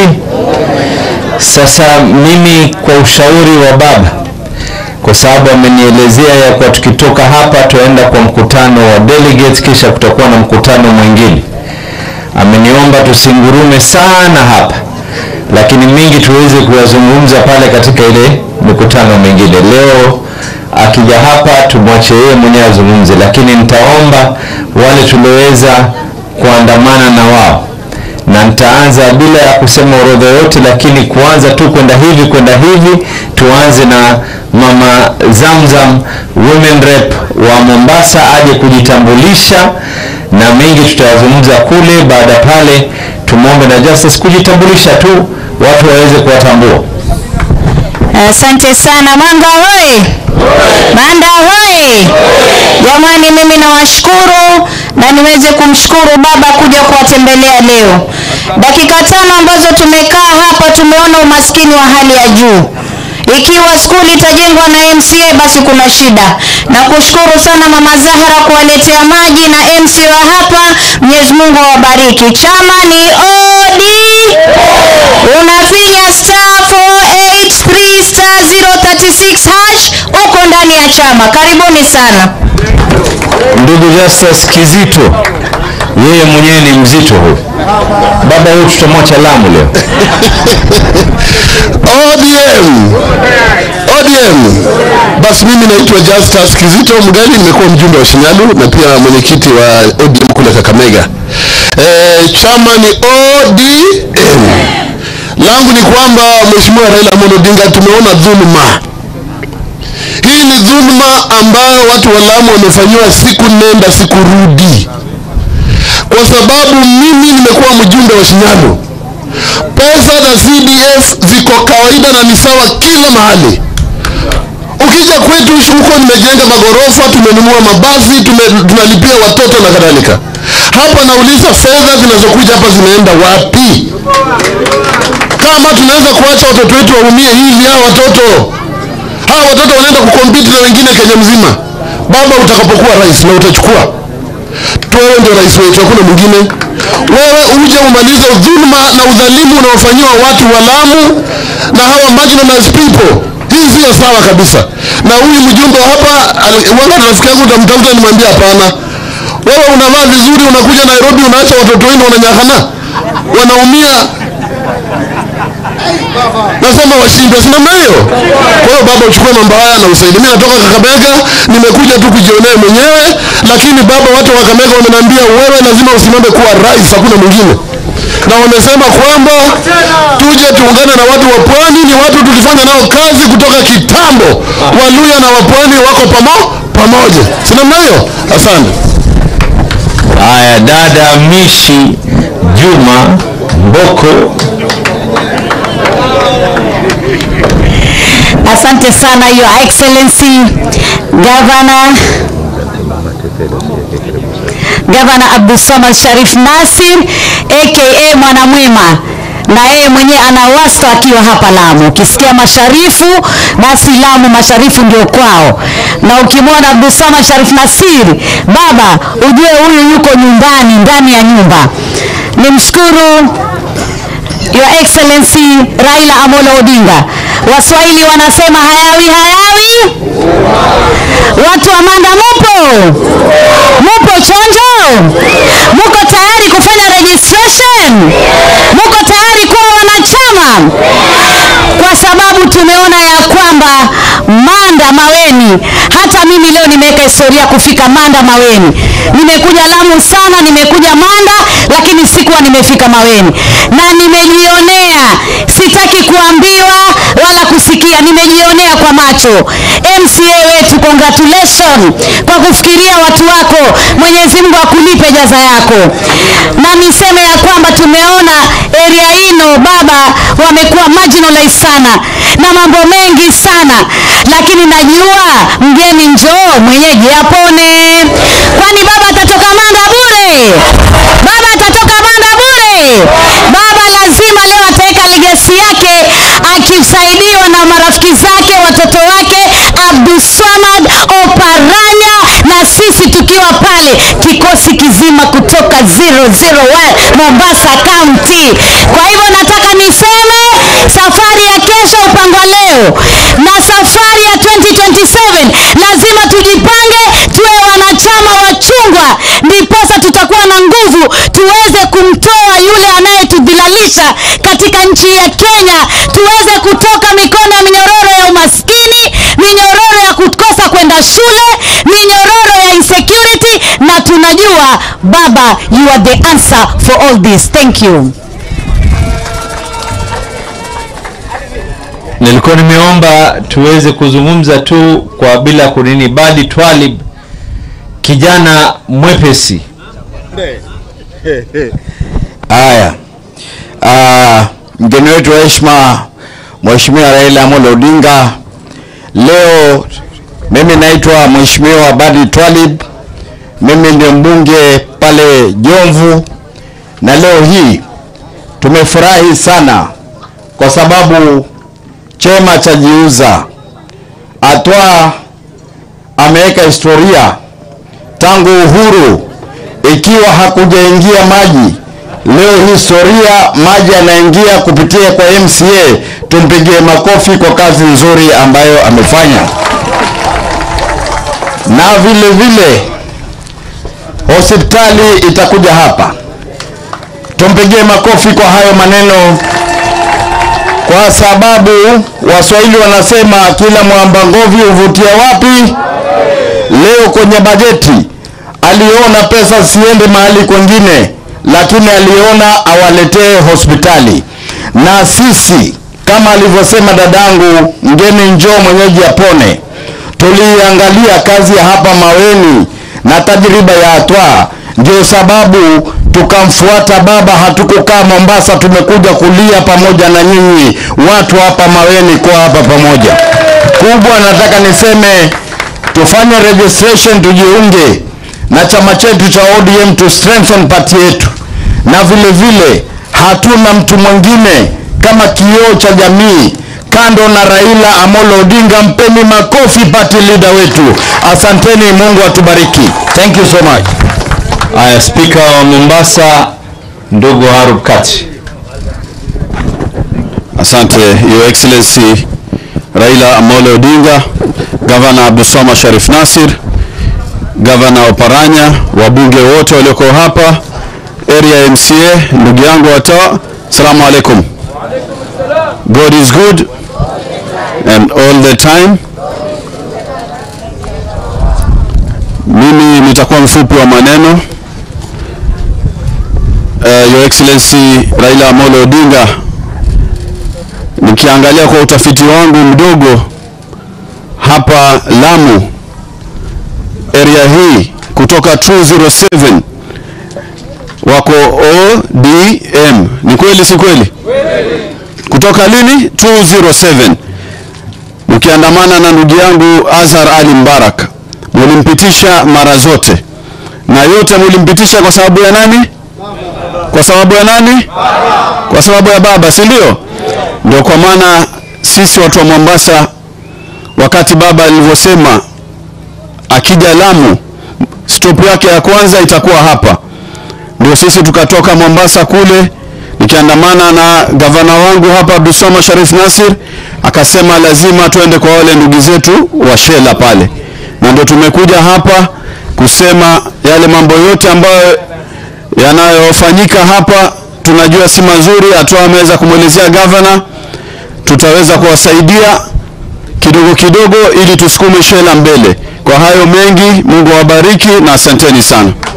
Excellency. Sasa mimi kwa ushauri wa baba, kwa sababu amenielezea ya kuwa tukitoka hapa tuenda kwa mkutano wa delegates, kisha kutakuwa na mkutano mwingine. Ameniomba tusingurume sana hapa, lakini mingi tuweze kuyazungumza pale katika ile mikutano mingine. Leo akija hapa tumwache yeye mwenyewe azungumze, lakini nitaomba wale tulioweza kuandamana na wao na nitaanza bila ya kusema orodha yote, lakini kuanza tu kwenda hivi kwenda hivi. Tuanze na mama Zamzam, women rep wa Mombasa, aje kujitambulisha na mengi tutayazungumza kule. Baada pale, tumwombe na Justice kujitambulisha tu, watu waweze kuwatambua. Asante sana Mwanga hoye! Banda hoye! Jamani, mimi nawashukuru na niweze kumshukuru baba kuja kuwatembelea leo. Dakika tano ambazo tumekaa hapa, tumeona umaskini wa hali ya juu. Ikiwa skuli itajengwa na MCA basi kuna shida. Na kushukuru sana Mama Zahra kuwaletea maji na MCA wa hapa, Mwenyezi Mungu awabariki. Chama ni OD, unafinya star 483 star 036 hash, uko ndani ya chama. Karibuni sana. Ndugu Justice Kizito, yeye mwenyewe ni mzito huyu. Baba huyu tutamwacha Lamu leo. ODM ODM. Basi mimi naitwa Justus Kizito Mgali, nimekuwa mjumbe wa Shinyalu na pia mwenyekiti wa ODM kule Kakamega. E, chama ni ODM. Langu ni kwamba Mheshimiwa Raila Amolo Odinga, tumeona dhuluma hii ni dhuluma ambayo watu wa Lamu wamefanyiwa siku nenda siku rudi, kwa sababu mimi nimekuwa mjumbe wa Shinyalu. Pesa za CDF ziko kawaida na ni sawa kila mahali. Ukija kwetu huko, nimejenga magorofa, tumenunua mabasi, tume, tunalipia watoto na kadhalika. Hapa nauliza fedha zinazokuja hapa zinaenda wapi? Kama tunaweza kuacha watoto wetu waumie hivi, hawa watoto hawa watoto wanaenda kukompiti na wengine Kenya mzima. Baba, utakapokuwa rais na utachukua wewe ndio rais wetu, hakuna mwingine. Wewe uje umalize dhuluma na udhalimu unaofanyiwa watu wa Lamu na hawa marginalized people. Hii sio sawa kabisa. Na huyu mjumbe hapa, wakati rafiki yangu utamtafuta, nimwambia hapana, wewe unavaa vizuri, unakuja Nairobi, unaacha watoto wenu wananyakana, wanaumia nasema washindwe, si namna hiyo? Kwa hiyo baba, uchukue mambo haya na usaidie. Mimi natoka Kakamega, nimekuja tu kujionea mwenyewe, lakini baba, watu wa Kakamega wameniambia wewe lazima usimame kuwa rais, hakuna mwingine, na wamesema kwamba tuje tuungane na watu wa pwani. Ni watu tulifanya nao kazi kutoka kitambo, Waluya na wapwani wako pamo pamoja, si namna hiyo? Asante. Haya, dada Mishi Juma Mboko. Asante sana Your Excellency Governor Governor Abdulsamad Sharif Nasir aka Mwanamwema na yeye mwenyewe ana wasta akiwa hapa Lamu. Ukisikia masharifu basi Lamu masharifu ndio kwao, na ukimwona Abdulsamad Sharif Nasir baba, ujue huyu yuko nyumbani, ndani ya nyumba. Nimshukuru Your Excellency Raila Amolo Odinga. Waswahili wanasema hayawi hayawi. Watu wa Manda mupo? Mupo chonjo? Muko tayari kufanya registration? Muko tayari kuwa wanachama? Kwa sababu tumeona ya kwamba Manda Maweni, hata mimi leo nimeweka historia kufika Manda Maweni. Nimekuja Lamu sana, nimekuja Manda, lakini sikuwa nimefika Maweni na nimejionea, sitaki kuambiwa wala kusikia, nimejionea kwa macho. MCA wetu, congratulation kwa kufikiria watu wako. Mwenyezi Mungu akulipe jaza yako, na niseme ya kwamba tumeona area hino baba wamekuwa marginalized sana na mambo mengi sana, lakini najua mgeni njoo mwenyeji apone. Kwani baba atatoka Manda bure? Baba atatoka Manda bure? Baba lazima leo ataweka legasi yake akisaidiwa na marafiki zake, watoto wake Abdulswamad Oparanya na sisi tukiwa pale kikosi kizima kutoka 001 Mombasa County. Kwa hivyo nataka ni maisha katika nchi ya Kenya, tuweze kutoka mikono ya minyororo ya umaskini, minyororo ya kukosa kwenda shule, minyororo ya insecurity, na tunajua Baba, you are the answer for all this. Thank you. nilikuwa nimeomba tuweze kuzungumza tu kwa bila kunini bali twalib kijana mwepesi Haya, Ah, mgeni wetu wa heshima Mheshimiwa Raila Amolo Odinga, leo mimi naitwa Mheshimiwa Badi Twalib, mimi ndio mbunge pale Jomvu, na leo hii tumefurahi sana kwa sababu chema cha jiuza atwa ameweka historia tangu uhuru ikiwa hakujaingia maji. Leo historia maji yanaingia kupitia kwa MCA. Tumpigie makofi kwa kazi nzuri ambayo amefanya, na vile vile hospitali itakuja hapa. Tumpigie makofi kwa hayo maneno, kwa sababu Waswahili wanasema kila mwamba ngovi huvutia wapi? Leo kwenye bajeti aliona pesa siende mahali kwengine, lakini aliona awaletee hospitali. Na sisi kama alivyosema dadangu, mgeni njoo mwenyeji apone, tuliangalia kazi ya hapa Maweni na tajriba ya Atwa, ndio sababu tukamfuata baba. Hatukukaa Mombasa, tumekuja kulia pamoja na nyinyi watu hapa Maweni, kwa hapa pamoja. Kubwa nataka niseme tufanye registration tujiunge na chama chetu cha ODM to strengthen party yetu, na vile vile hatuna mtu mwingine kama kioo cha jamii kando na Raila Amolo Odinga. Mpeni makofi party leader wetu. Asanteni, Mungu atubariki. Thank you so much. Aya, spika wa Mombasa ndugu Harub Kati. Asante Your Excellency Raila Amolo Odinga, Gavana Abdulswamad Sharif Nasir, Gavana Oparanya, wabunge wote walioko hapa, area MCA, ndugu yangu watawa, Assalamu alaikum. God is good and all the time. Mimi nitakuwa mfupi wa maneno. Uh, Your Excellency Raila Amolo Odinga, nikiangalia kwa utafiti wangu mdogo hapa Lamu area hii kutoka 207 wako ODM. Ni kweli si kweli? Kutoka lini? 207 mkiandamana na ndugu yangu Azhar Ali Mbarak, mulimpitisha mara zote, na yote mulimpitisha kwa sababu ya nani? Kwa sababu ya nani? Kwa sababu ya baba, si ndio? Ndio kwa maana sisi watu wa Mombasa, wakati baba alivyosema akija Lamu stop yake ya kwanza itakuwa hapa, ndio sisi tukatoka Mombasa kule, nikiandamana na gavana wangu hapa Abdulswamad Sharif Nasir, akasema lazima tuende kwa wale ndugu zetu wa Shela pale, na ndio tumekuja hapa kusema yale mambo yote ambayo yanayofanyika hapa tunajua si mazuri. Hatua ameweza kumwelezea gavana, tutaweza kuwasaidia kidogo kidogo ili tusukume Shela mbele. Kwa hayo mengi, Mungu awabariki na asanteni sana.